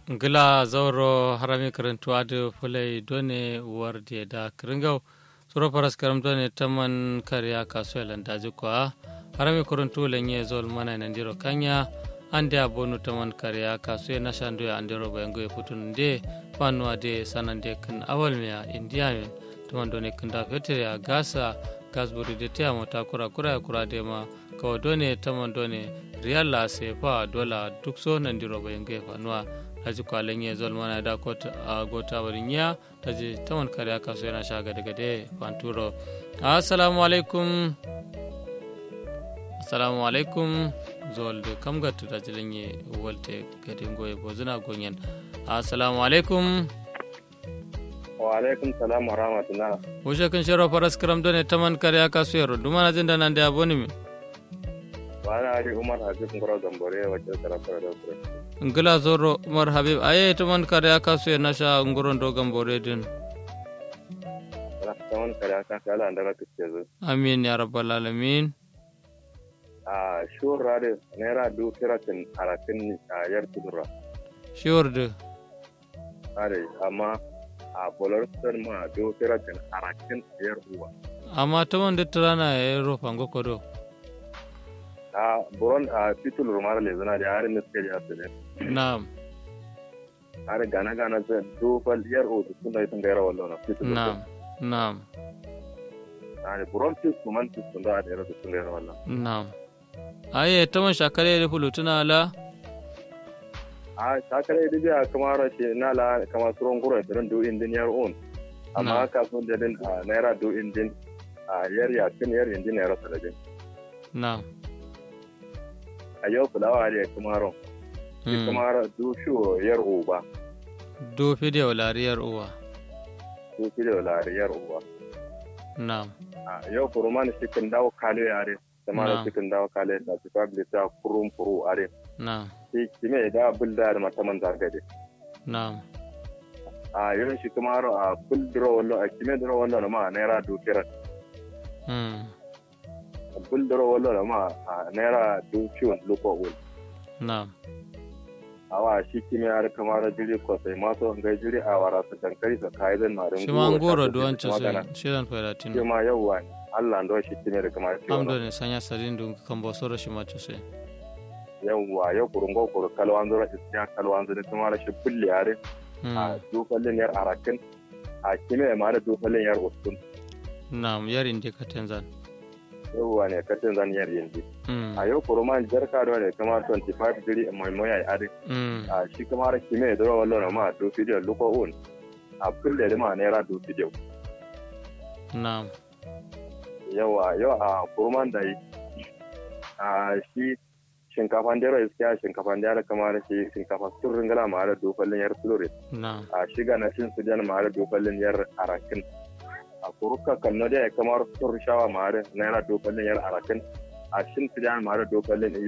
gila zauro harami karantuwa da fulai done warde da kiringau tsoro faras karam done taman kariya kasuwa landaji kwa harami karantu lenye zol mana nandiro kanya ande abonu taman kariya kasuwa na shando ya andiro bayango ya putun de fanuwa de sanande kan awal miya indiya min taman done kanda fetere ya gasa gasburi de taya mota kura kura ya kura de ma kawa done taman done riyal la sefa dola duk so nandiro bayango ya fanuwa taji kwalen ya zol mana da kota a gota warin ya taji taman kare aka so yana sha gade gade fanturo assalamu alaikum assalamu alaikum zol de kam gatu da jilin ye walte gade goye bozuna gonyen assalamu alaikum wa alaikum salam wa rahmatullah wushe kan shiro faras karam done taman kare aka so yaro duma na jin da nan da aboni mi wani ari umar habib ngoro gambore wacce sarrafa da kure ngila zoro umar habib aye taman kare aka so yana sha ngoron do gambore din taman kare aka so ala andara kike zo amin ya rabbal alamin a shur rade naira du kiratin aratin a yar tudura sure de are amma a bolar sun ma du kiratin aratin yar uwa amma taman da turana ya yi rofa ngokodo a buron a titul rumar le zana da harin da suke da asiri na'am har gana gana zai dofal yar o su suna yi gaira wallo na titul na'am na'am are buron tis kuman tis sun da a da su sun gaira wallo na'am aye taman shakare da fulutuna ala a sakare da biya kamar rashe na la kamar suron gura da ran do indin yar on amma ka sun da din a naira do indin a yar ya kin yar indin naira sadajin na'am a yau fulawa ne kamar shi kamar do shu yar o ba do fideo lariyar uwa do shi da lariyar o ba na'am a yau kuruman shi kan dawo kale yare kamar shi kan dawo kale da su fabli ta kurum furu are na'am shi kime da bulda da mataman zagade na'am a yau shi kamar a buldro wallo a kime dro wallo ma naira do kiran mm buldro wallo ma a naira do ciwon luko wul na'am awa shi kime har kamar jiri ko sai maso ga jiri a wara su dankari su kai zan marin shi ma ngoro duwan ce sai shirin fayratin shi ma yauwa ne Allah ndo shi kime da kamar ciwon amdo ne sanya sarin dun kan bo soro shi ma ce sai yauwa yau kurungo kuru kalwan zura istiya kalwan zura kamar shi bulli yare a dofallin yar arakin a kime ma da dofallin yar usun na'am yar indi ka tenzan yauwa ne katin zan yar yanzu a yau kuruman jarka da ne kamar 25 diri mai moya ya are a shi kamar kime da rawa lona ma do video luko un a kulle da ma naira do video na'am yawa yau a kuruman da yi a shi shinkafan dero iskiya shinkafan dero kamar shi shinkafa sun ringala ma da dofallin yar flore na'am a shiga na shin sudan ma da dofallin yar arakin a kuruka kalno da kamar sun shawa ma da naira dofallin yar arakin a shin sudan ma da dofallin